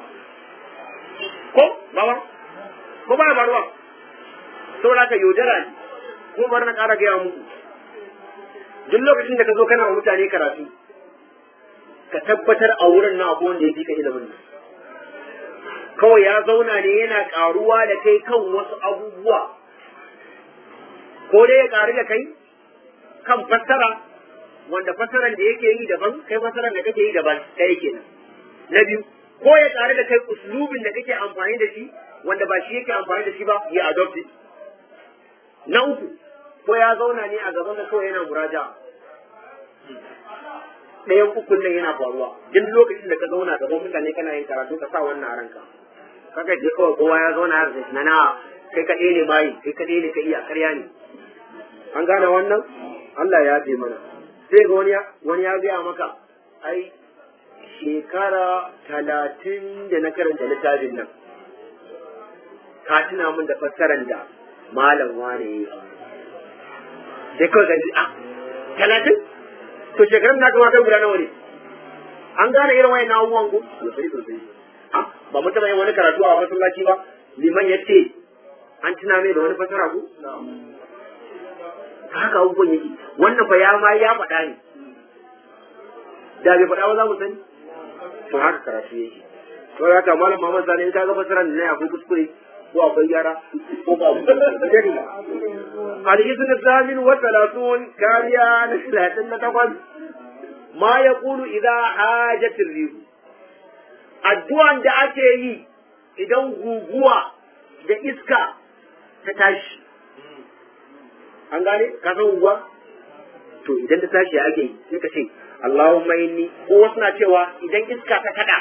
ko baba ko ba ba ruwa saboda ka yaudara ne ko bari na ƙara gaya muku duk lokacin da ka zo kana wa mutane karatu ka tabbatar a wurin na abu wanda ya fi ka ilimin nan kawai ya zauna ne yana ƙaruwa da kai kan wasu abubuwa ko dai ya ƙaru da kai kan fassara wanda fassaran da yake yi daban kai fassaran da kake yi daban ɗaya kenan na biyu ko ya ƙaru da kai uslubin da kake amfani da shi wanda ba shi yake amfani da shi ba ya adopt it na uku ko ya zauna ne a gaban ka kawai yana muraja ɗayan ukun nan yana faruwa duk lokacin da ka zauna gaban mutane kana yin karatu ka sa wannan a ranka kaka je kawai kowa ya zauna har na na kai kaɗai ne bayi kai kaɗai ne ka iya karya ne an gane wannan Allah ya ce mana sai ga wani wani ya gaya maka ai shekara talatin da na karanta littafin nan ka tuna min da fassarar da malam wane ya yi sai kawai ka ji a talatin to shekarun na kama kai guda nawa ne an gane irin wayan abubuwan ku sosai sosai ba mu taɓa yin wani karatu a masallaci ba liman ya ce an tuna mai da wani fasara ku haka abubuwan yake wannan fa ya ma ya faɗa ne da bai faɗa ba za mu sani to haka karatu yake to ya ta malam Muhammad Sani in ka ga fasaran ne akwai kuskure ko akwai gyara ko ba al-izn al-thamin wa thalathun kariya na talatin na takwas ma yaqulu idha hajat ar-rih addu'an da ake yi idan guguwa da iska ta tashi an gane ka san guguwa to idan ta tashi ake yi sai ka ce Allahumma inni ko wasu na cewa idan iska ta kada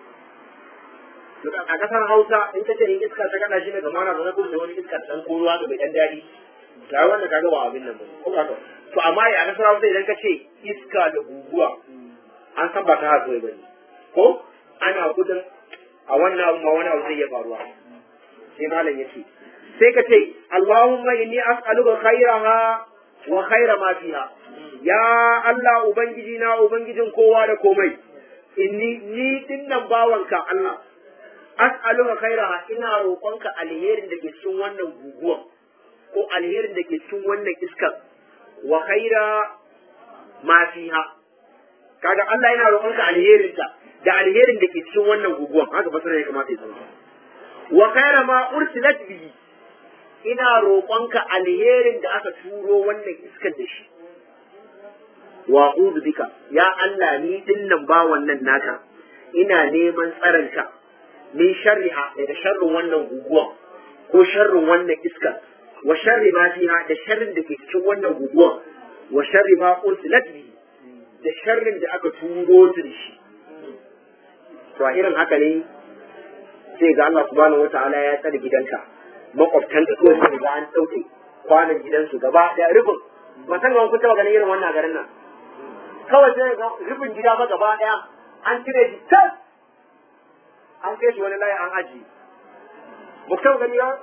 a kasar Hausa in ka ce in iska ta kada shi ne kamar na zama da wani iska dan ko ruwa bai dan dadi ga wanda kaga ba abin nan ba ko ba to to amma a kasar Hausa idan ka ce iska da guguwa an san ba ta hazo ba ne ko ana gudun a wannan abu ma wani abu zai iya faruwa sai malam yace sai ka ce Allahumma inni as'aluka khairaha wa khaira ma fiha ya Allah ubangiji na ubangijin kowa da komai inni ni dinnan bawanka Allah as'aluka khairaha ina roƙonka alherin da ke cikin wannan guguwan ko alherin da ke cikin wannan iskan wa khaira ma fiha kaga Allah yana roƙonka alherin ta da alherin da ke cikin wannan guguwan haka fasara ya kamata ya zama wa khayra ma ursilat bihi ina roƙonka alherin da aka turo wannan iskar da shi wa a'udhu bika ya Allah ni dinnan ba wannan naka ina neman tsaranka min sharriha daga sharrin wannan guguwan ko sharrin wannan iskar wa sharri ma fiha da sharrin da ke cikin wannan guguwan wa sharri ma ursilat bihi da sharrin da aka turo su da shi to a irin haka ne sai ga Allah subhanahu wataala ya tsare gidanka makwabtan ka kawai sai ga an dauke kwanan gidansu gaba da rufin ba san ga kun taba ganin irin wannan garin nan kawai sai ga rufin gida ma gaba daya an cire shi tas an kai shi wani layi an aji ba ku taba gani ba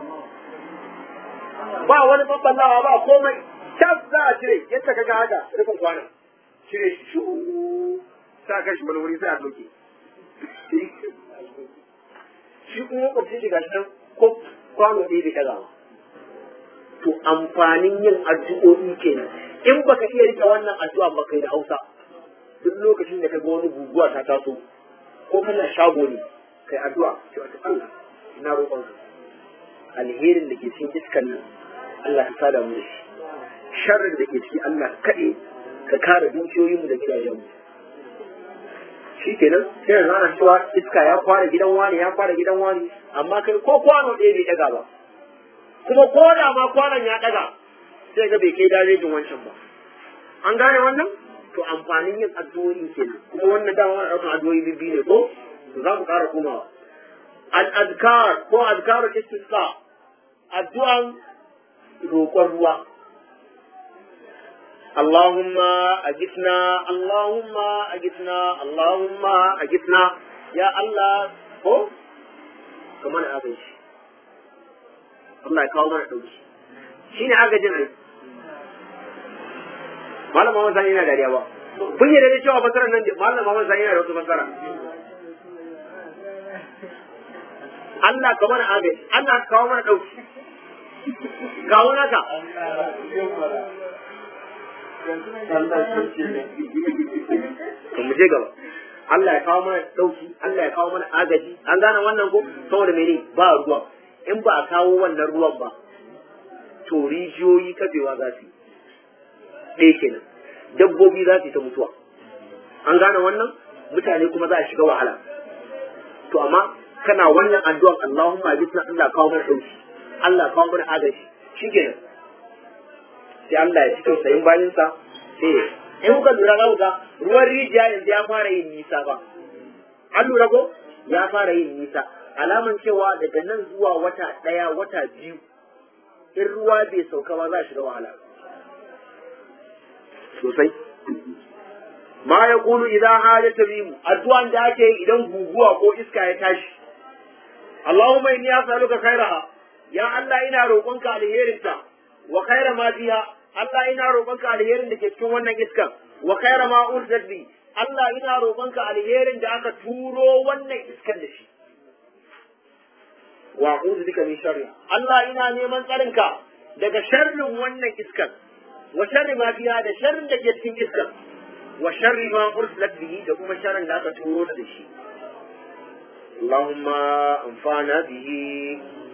ba wani babballawa ba komai tas za a cire yadda ka ga haka rufin kwanan cire shi shu sa kai shi wani wuri sai a doke shi kuma makwabcin shi gashi nan ko kwano ɗaya bai ɗaga ba to amfanin yin addu'o'i kenan in baka iya rike wannan addu'a ba kai da Hausa duk lokacin da ka ga wani guguwa ta taso ko kana shago ne kai addu'a ce wato Allah ina roƙon ka alherin da ke cikin iskan nan Allah ka sada mu da shi sharrin da ke ciki Allah kaɗe ka kare dukiyoyinmu da gidajenmu shi kenan sai yanzu ana cewa iska ya fara gidan wani ya fara gidan wani amma kai ko kwano ɗaya bai ɗaga ba kuma ko da ma kwanon ya ɗaga sai ga bai kai darejin wancan ba an gane wannan to amfanin yin addu'o'i kenan kuma wannan dama wani ɗaukan addu'o'i bibbi ne ko to za mu ƙara komawa al-azkar ko azkarul istisqa addu'an roƙon ruwa اللهم أجثنا اللهم أجثنا اللهم أجثنا يا الله هو كمان أبيش الله يكاو mana dauki shine agajin ai malam Muhammad Sani yana dariya ba kun yi da cewa fasarar nan malam Muhammad Sani yana da wata fasara Allah ka mana agaji Allah ka kawo mana dauki kawo naka to mu je gaba Allah ya kawo mana dauki Allah ya kawo mana agaji an gane wannan ko saboda mene ba ruwa in ba a kawo wannan ruwan ba to rijiyoyi kafewa za su yi ɗaya kenan dabbobi za su yi ta mutuwa an gane wannan mutane kuma za a shiga wahala to amma kana wannan addu'an Allahumma bisna Allah kawo mana dauki Allah kawo mana agaji shikenan sai Allah ya fito sayin bayansa sai ya in kuka lura za ga ruwan rijiya yanzu ya fara yin nisa ba an lura ko ya fara yin nisa alaman cewa daga nan zuwa wata ɗaya wata biyu in ruwa bai sauka ba za a shiga wahala sosai ma ya kulu idan hajata bimu addu'an da ake yi idan guguwa ko iska ya tashi Allahumma inni as'aluka khairaha ya Allah ina roƙonka alherinta wa khaira ma fiha Allah ina roƙonka alherin da ke cikin wannan iskan wa khaira ma urzat bi Allah ina roƙonka alherin da aka turo wannan iskan da shi wa a'udhu bika min sharri Allah ina neman tsarinka daga sharrin wannan iskan wa sharri ma fiha da sharrin da ke cikin iskan wa sharri ma ursilat bihi da kuma sharrin da aka turo da shi اللهم انفعنا به